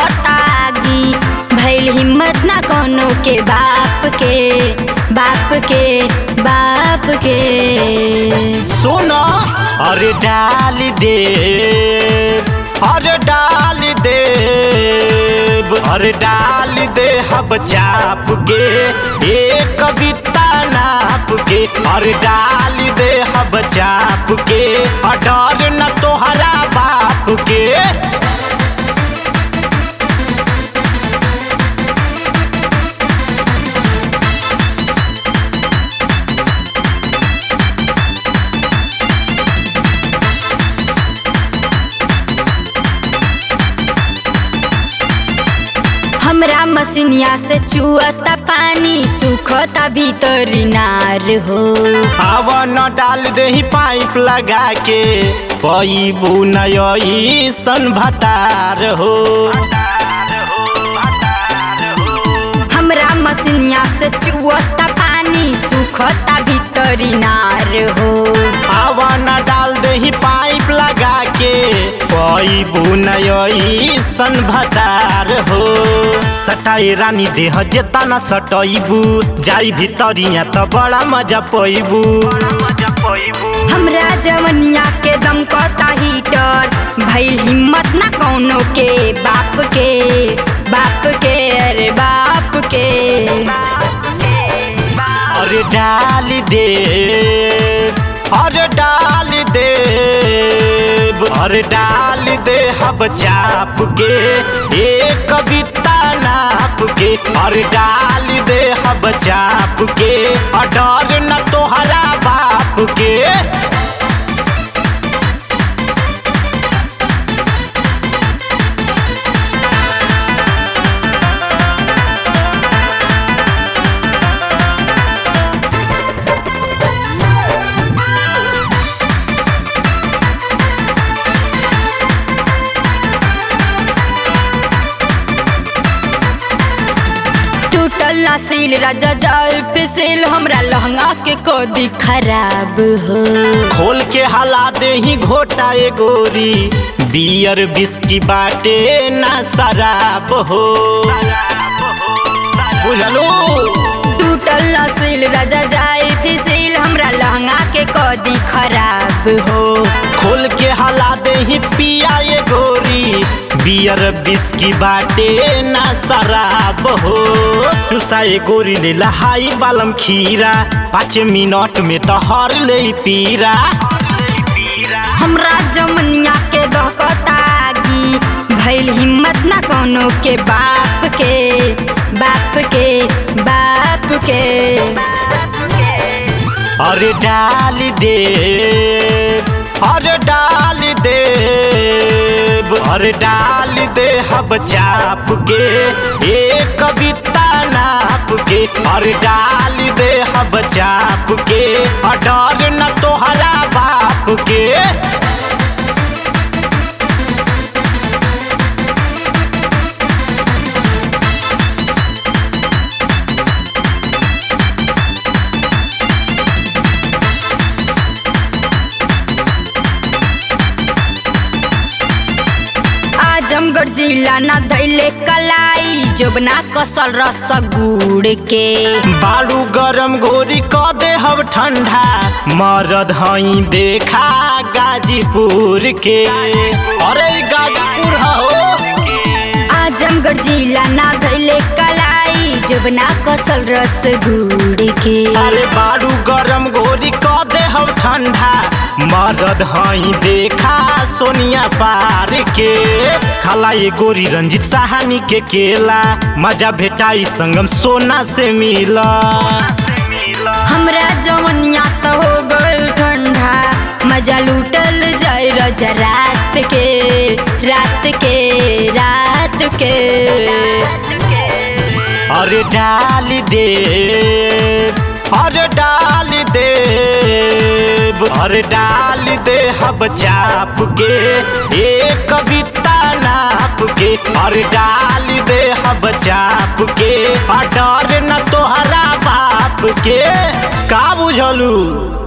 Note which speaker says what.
Speaker 1: दहकतागी भैल हिम्मत ना कोनो के बाप के बाप के बाप के
Speaker 2: सुनो अरे डाल दे अरे डाल दे अरे डाल दे हब चाप के एक कविता नाप के अरे डाल दे हब चाप के और डर न तोहरा बाप के
Speaker 1: हमरा मसिनिया से चुअता पानी सुखता भीतरी नार हो
Speaker 2: हवा न डाल दे पाइप लगा के पैबू नई सन भतार हो
Speaker 1: हमरा मसिनिया से चुअता पानी सुखता भीतरी नार हो
Speaker 2: हवा न डाल दे पाइप लगा के पैबू नई सन भतार हो सटाई रानी देह जेता न सटैबू जाई भितरिया त बड़ा मजा पैबू
Speaker 1: हमरा जवनिया के दम कता हीटर भइल हिम्मत ना कौनो के बाप के बाप के अरे बाप के
Speaker 2: अरे डाल दे अरे डाल दे अरे डाल दे हब चाप के एक कविता नाप के अरे डाल दे हब चाप के और डर न तोहरा बाप के
Speaker 1: टूटल ना सील राजा जाल फिसिल हमरा लहंगा के कोदी खराब हो
Speaker 2: खोल के हला दे ही घोटा ए गोरी बियर बिस्की बाटे ना शराब हो बुझलो
Speaker 1: टूटल ना सील राजा जाए फिसिल हमरा लहंगा के कोदी खराब हो
Speaker 2: खोल के हला दे ही पिया ए गोरी बियर बिस्की बाटे ना शराब हो तुसा ए गोरी ले लहाई बालम खीरा पाँच मिनट में तो हर ले पीरा
Speaker 1: हमरा जमनिया के दहकतागी भइल हिम्मत ना कोनो के बाप के बाप के बाप के
Speaker 2: अरे डाल दे अरे डाल दे अरे डाल दे हब चाप के एक कविता नाप के अरे डाल दे हब चाप के और डर न तोहरा बाप के
Speaker 1: आजमगढ़ जिला ना धैले कलाई जोबना कसल रस गुड़ के
Speaker 2: बालू गरम घोरी क दे हब ठंडा मरद हई देखा गाजीपुर के अरे ई गाजीपुर हो
Speaker 1: आजमगढ़ जिला ना धैले कलाई जोबना कसल रस गुड़ के
Speaker 2: अरे बालू गरम घोरी क दे हब ठंडा मरद हई देखा सोनिया पार के खाला ये गोरी रंजित साहनी के केला मजा भेटाई संगम सोना से मिला
Speaker 1: हमरा जवनिया तो हो गइल ठंडा मजा लूटल जाए रजा रात के रात के रात के
Speaker 2: अरे डाल दे अरे डाल दे अरे डाल दे हब चाप के एक कविता नाप के अरे डाल दे हब चाप के और डर न तोहरा बाप के का बुझलू